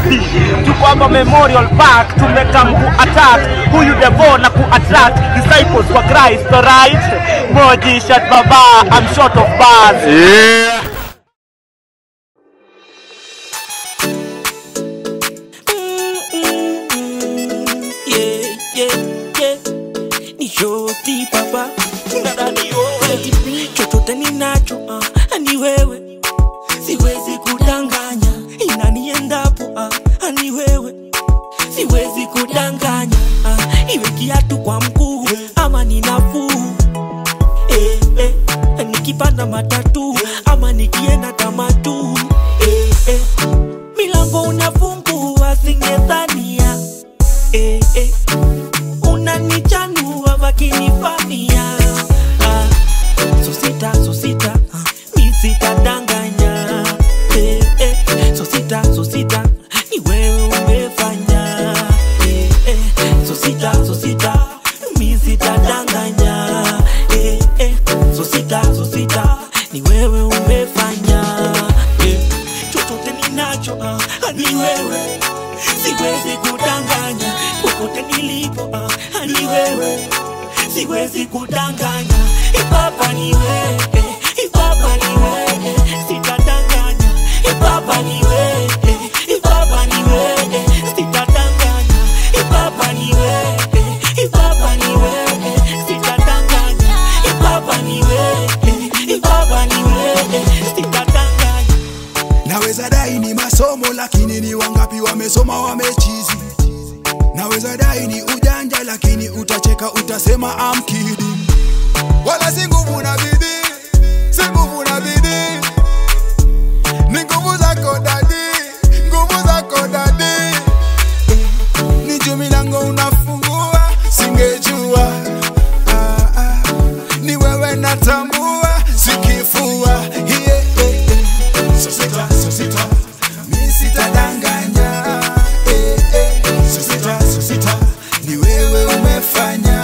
easy tuko hapa memorial park tumekam ku attack huyu devo na ku attract disciples wa christ alright moji shat baba i'm short of bars Yeah. yeah, yeah, yeah. Ni shoti papa Dada ni wewe chochote ninacho uh, ni wewe siwezi kudanganya inaniendapo uh, ni wewe siwezi kudanganya uh, iwe kiatu kwa mguu ama ni nafuu eh, eh, nikipanda matatu ama nikienda tamatu eh, eh, milango unafungua singedhania eh, eh, unanichanua vakinifamia ah, so sita so sita ah, mi sitadanganya eh, eh, so sita so sita ni wewe umefanya eh, eh, so sita so sita mi sitadanganya eh, eh, so sita so sita ni wewe umefanya eh, chochote ninacho ah, ni wewe siwezi kudanganya popote nilipo ah, ni wewe siwezi kudanganya ipapa ni wewe ipapa ni wewe sitadanganya ipapa ni wewe ipapa ni wewe sitadanganya ipapa ni wewe ipapa ni wewe sitadanganya ipapa ni wewe ipapa ni wewe sitadanganya naweza dai ni masomo lakini ni wangapi wamesoma wamechizi naweza dai ni ujanja lakini utacheka utasema I'm kidding wala si nguvu na bidii si nguvu na bidii ni nguvu zako dadi nguvu zako dadi ni juu milango unafungua singejua ah, ah. ni wewe natambua sikifua yeah, yeah, yeah. Sosita, sosita, mi sitadanganya eh, eh. Sosita, sosita, ni wewe umefanya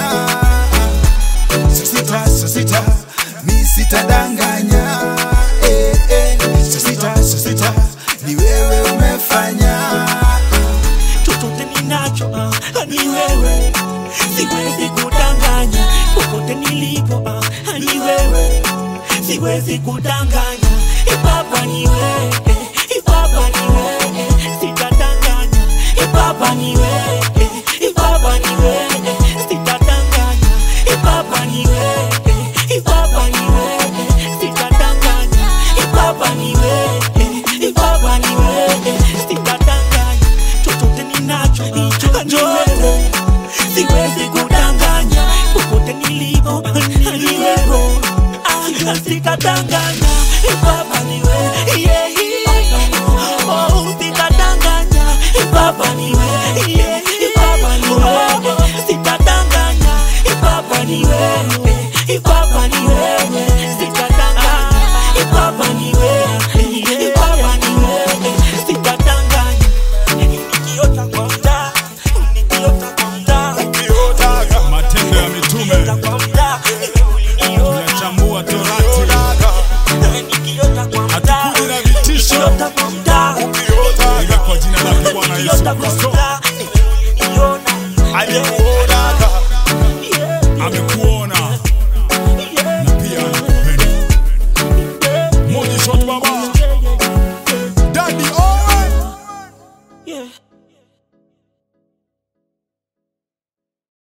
Sosita, sosita, mi sitadanganya eh, eh. Sosita, sosita, ni wewe umefanya chochote ninacho ah, ni wewe siwezi kudanganya popote nilipo ah, ni wewe siwezi kudanganya ipapa ni wewe ipapa ni wewe sitadanganya ipapa ni wewe ipapa ni wewe sitadanganya ipapa ni wewe ipapa ni wewe sitadanganya ipapa ni wewe ipapa ni wewe sitadanganya chochote ninacho ni wewe siwezi kudanganya popote nilipo ni wewe Ah, sitadanganya ipapa ni wewe yeah, yeah. oh sitadanganya ipapa ni wewe yeah, ipapa ni wewe sitadanganya ipapa ni wewe ipapa ni wewe sitadanganya ipapa ni wewe ipapa ni wewe sitadanganya nikiota kwa mtaa nikiota kwa mtaa matendo ya mitume kwa mtaa uliniona tunachambua torati hatukuji na vitisho ila kwa jina lake bwana yesu kristo amekuona na pia anakupenda moja shot baba dadi owe Yeah.